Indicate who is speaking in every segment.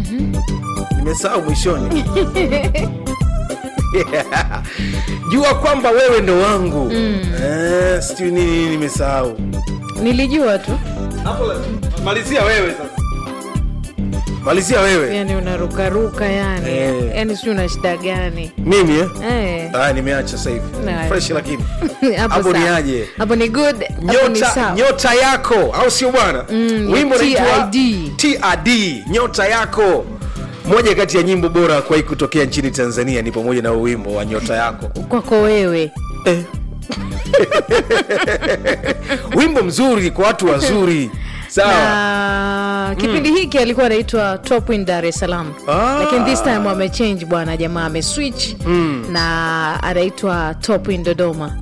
Speaker 1: nimesahau mwishoni jua kwamba wewe ndo wangu eh, sijui nini nimesahau
Speaker 2: nilijua tu
Speaker 1: hapo la- malizia wewe sasa malizia wewe
Speaker 2: yani unarukaruka yani
Speaker 1: Eh.
Speaker 2: yani sijui una shida gani
Speaker 1: mimi eh?
Speaker 2: Eh.
Speaker 1: ah, nimeacha sasa hivi
Speaker 2: Nice.
Speaker 1: fresh lakini
Speaker 2: Hapo
Speaker 1: hapo ni
Speaker 2: sawa.
Speaker 1: aje
Speaker 2: hapo ni good hapo ni
Speaker 1: nyota,
Speaker 2: sawa
Speaker 1: nyota yako au sio bwana
Speaker 2: Mm,
Speaker 1: wimbo unaitwa
Speaker 2: TID.
Speaker 1: TID nyota yako moja kati ya nyimbo bora kuwahi kutokea nchini tanzania ni pamoja na huu wimbo wa nyota yako
Speaker 2: kwako wewe
Speaker 1: eh. wimbo mzuri kwa watu wazuri sawa
Speaker 2: na kipindi hiki alikuwa anaitwa top in dar es salaam
Speaker 1: Ah.
Speaker 2: lakini this time amechange bwana jamaa ameswitch na anaitwa top in dodoma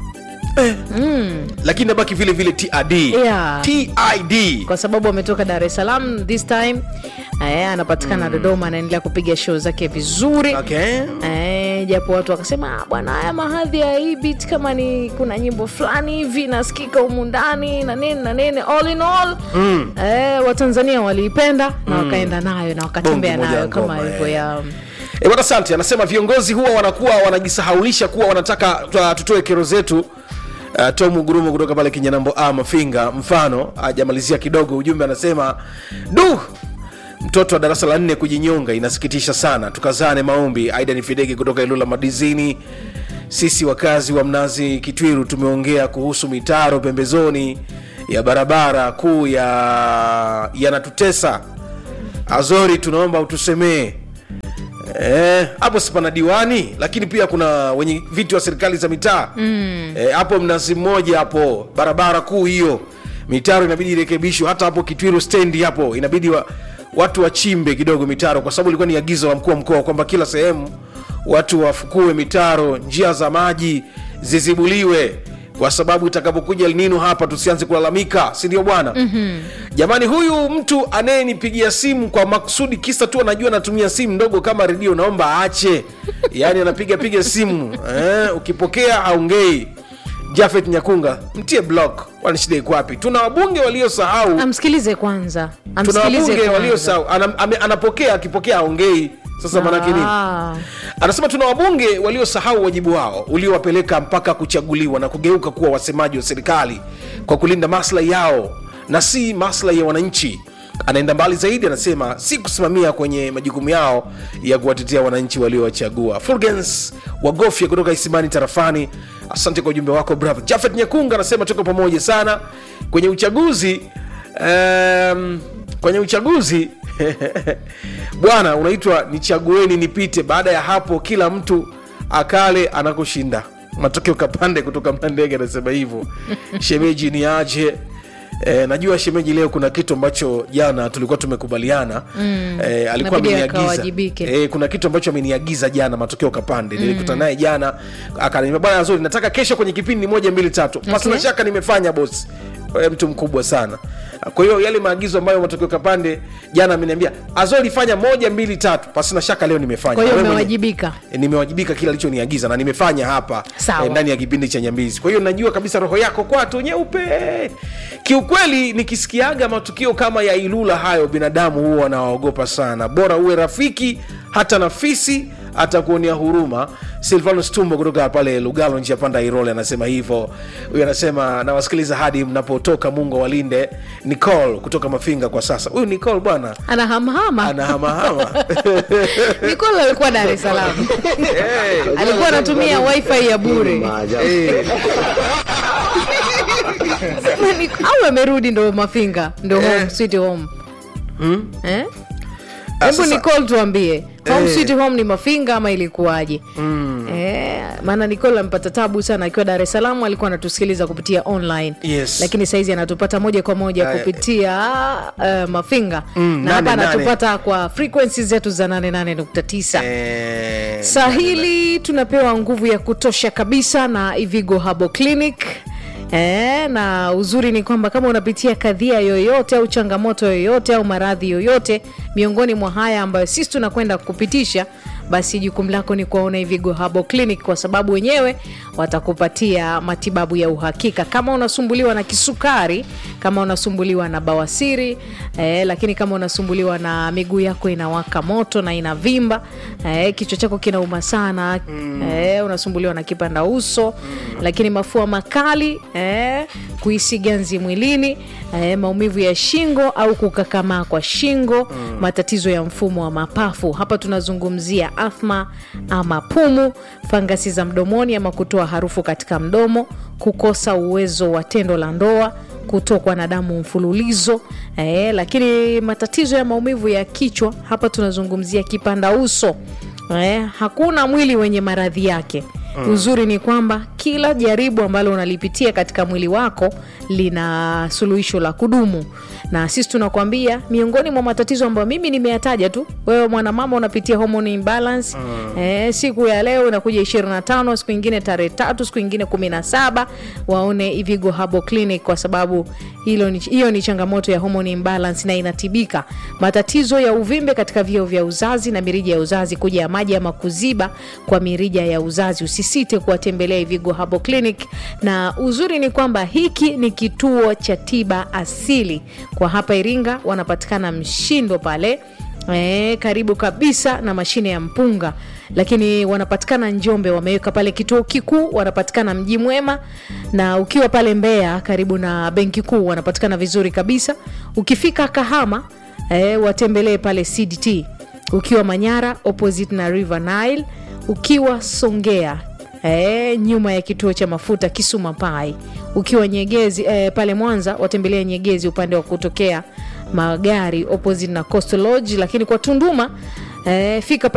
Speaker 1: lakini nabaki vile vile TID
Speaker 2: Yeah.
Speaker 1: TID
Speaker 2: kwa sababu ametoka dar es salaam this time eh, anapatikana dodoma anaendelea kupiga show zake vizuri
Speaker 1: okay.
Speaker 2: Eh, japo watu wakasema "Ah, bwana haya mahadhi ya hii beat kama ni kuna nyimbo fulani hivi nasikika humu ndani na nini na nini all in all mm. eh, watanzania waliipenda na wakaenda nayo na wakatembea
Speaker 1: Bonge moja
Speaker 2: nayo
Speaker 1: ya
Speaker 2: kama
Speaker 1: ngoma,
Speaker 2: hivyo
Speaker 1: eh.
Speaker 2: ya
Speaker 1: E, bwana asante anasema viongozi huwa wanakuwa wanajisahaulisha kuwa wanataka twa- tutoe kero zetu Uh, tom gurumo kutoka pale kinyanambo a mafinga mfano ajamalizia kidogo ujumbe anasema du mtoto wa darasa la nne kujinyonga inasikitisha sana tukazane maombi aida ni fidege kutoka ilula madizini sisi wakazi wa mnazi kitwiru tumeongea kuhusu mitaro pembezoni ya barabara kuu ya yanatutesa azori tunaomba utusemee Eh, hapo sipana diwani lakini pia kuna wenye viti wa serikali za mitaa mm. eh, hapo mnazi mmoja hapo barabara kuu hiyo mitaro inabidi irekebishwe hata hapo kitwiru stendi hapo inabidi wa, watu wachimbe kidogo mitaro kwa sababu ilikuwa ni agizo la mkuu wa mkoa kwamba kila sehemu watu wafukue mitaro njia za maji zizibuliwe kwa sababu itakapokuja elnino hapa tusianze kulalamika si ndio bwana mm-hmm. jamani huyu mtu anayenipigia simu kwa makusudi kisa tu anajua anatumia simu ndogo kama redio naomba aache yaani anapiga piga simu eh, ukipokea haongei jafet nyakunga mtie block kwani shida iko wapi tuna wabunge waliosahau
Speaker 2: amsikilize kwanza
Speaker 1: tuna
Speaker 2: amsikilize
Speaker 1: wabunge
Speaker 2: kwanza.
Speaker 1: waliosahau Ana, ame, anapokea akipokea haongei sasa manake nini
Speaker 2: Ah.
Speaker 1: anasema tuna wabunge waliosahau wajibu wao uliowapeleka mpaka kuchaguliwa na kugeuka kuwa wasemaji wa serikali kwa kulinda maslahi yao na si maslahi ya wananchi anaenda mbali zaidi anasema si kusimamia kwenye majukumu yao ya kuwatetea wananchi waliowachagua fulgens wagofya kutoka isimani tarafani asante kwa ujumbe wako brother jafet nyekunga anasema tuko pamoja sana kwenye uchaguzi um, kwenye uchaguzi bwana unaitwa nichagueni nipite baada ya hapo kila mtu akale anakoshinda matokeo kapande kutoka mlandege anasema hivyo shemeji ni aje E, najua shemeji leo kuna kitu ambacho jana tulikuwa tumekubaliana mm. e, alikuwa
Speaker 2: Inabidi
Speaker 1: ameniagiza
Speaker 2: akawajibike.
Speaker 1: e, kuna kitu ambacho ameniagiza jana matokeo kapande mm. nilikutana naye jana akaniambia bwana zuri nataka kesho kwenye kipindi moja mbili tatu okay. pasina shaka nimefanya bosi Wewe mtu mkubwa sana kwa hiyo yale maagizo ambayo matokeo kapande jana ameniambia azori fanya moja mbili tatu pasina shaka leo nimefanya
Speaker 2: kwa hiyo
Speaker 1: Na wewe mwenye-
Speaker 2: umewajibika
Speaker 1: E, nimewajibika kile alichoniagiza na nimefanya hapa
Speaker 2: Sawa.
Speaker 1: e, ndani ya kipindi cha nyambizi kwa hiyo najua kabisa roho yako kwatu nyeupe kiukweli nikisikiaga matukio kama ya ilula hayo binadamu huwa wanawaogopa sana bora uwe rafiki hata na fisi atakuonea huruma silvanus tumbo kutoka pale lugalo njia panda irole anasema hivyo huyu anasema nawasikiliza hadi mnapotoka mungu awalinde nicol kutoka mafinga kwa sasa huyu nicol bwana
Speaker 2: anahamahama
Speaker 1: anahamahama
Speaker 2: nikola alikuwa dar es salaam
Speaker 1: hey.
Speaker 2: alikuwa anatumia wifi ya bure
Speaker 1: Hey.
Speaker 2: Sema ni- au amerudi ndo mafinga ndo home sweet home eh?
Speaker 1: Ah,
Speaker 2: hebu
Speaker 1: sasa-
Speaker 2: nicol tuambie home
Speaker 1: Eh.
Speaker 2: sweet home ni mafinga ama ilikuwaje eh, maana nicol ampata tabu sana akiwa dar es salaam alikuwa anatusikiliza kupitia online
Speaker 1: Yes.
Speaker 2: lakini saizi anatupata moja kwa moja
Speaker 1: Aya.
Speaker 2: kupitia uh, mafinga
Speaker 1: Mm,
Speaker 2: na hapa
Speaker 1: nane, nane.
Speaker 2: anatupata kwa frequency zetu za 88.9
Speaker 1: Eh,
Speaker 2: sahili tunapewa nguvu ya kutosha kabisa na ivigo habo clinic E, na uzuri ni kwamba kama unapitia kadhia yoyote au changamoto yoyote au maradhi yoyote miongoni mwa haya ambayo sisi tunakwenda kupitisha basi jukumu lako ni kuwaona Ivigo Herbal Clinic kwa sababu wenyewe watakupatia matibabu ya uhakika. Kama unasumbuliwa na kisukari, kama unasumbuliwa na bawasiri eh, lakini kama unasumbuliwa na miguu yako inawaka moto na inavimba eh, kichwa chako kinauma sana eh, unasumbuliwa na kipanda uso lakini mafua makali eh, kuhisi ganzi mwilini eh, maumivu ya shingo au kukakamaa kwa shingo matatizo ya mfumo wa mapafu hapa tunazungumzia athma ama pumu fangasi za mdomoni ama kutoa harufu katika mdomo kukosa uwezo wa tendo la ndoa kutokwa na damu mfululizo eh, lakini matatizo ya maumivu ya kichwa hapa tunazungumzia kipanda uso eh, hakuna mwili wenye maradhi yake mm. uzuri ni kwamba kila jaribu ambalo unalipitia katika mwili wako lina suluhisho la kudumu na sisi tunakwambia miongoni mwa matatizo ambayo mimi nimeyataja tu wewe mwanamama unapitia hormone imbalance mm. eh, siku ya leo inakuja 25 siku ingine tarehe tatu siku ingine 17 waone ivigo Herbal clinic kwa sababu hilo ni, hiyo ni changamoto ya hormone imbalance na inatibika matatizo ya uvimbe katika vio vya uzazi na mirija ya uzazi kuja ya maji ama kuziba kwa mirija ya uzazi usisite kuwatembelea ivigo Herbal clinic na uzuri ni kwamba hiki ni kituo cha tiba asili kwa hapa iringa wanapatikana mshindo pale E, karibu kabisa na mashine ya mpunga lakini wanapatikana njombe wameweka pale kituo kikuu wanapatikana mji mwema na ukiwa pale mbeya karibu na benki kuu wanapatikana vizuri kabisa ukifika kahama e, watembelee pale cdt ukiwa manyara opposite na river nile ukiwa songea E, nyuma ya kituo cha mafuta kisuma pai ukiwa nyegezi e, pale mwanza watembelea nyegezi upande wa kutokea magari opposite na coastal lodge lakini kwa tunduma e, fika pale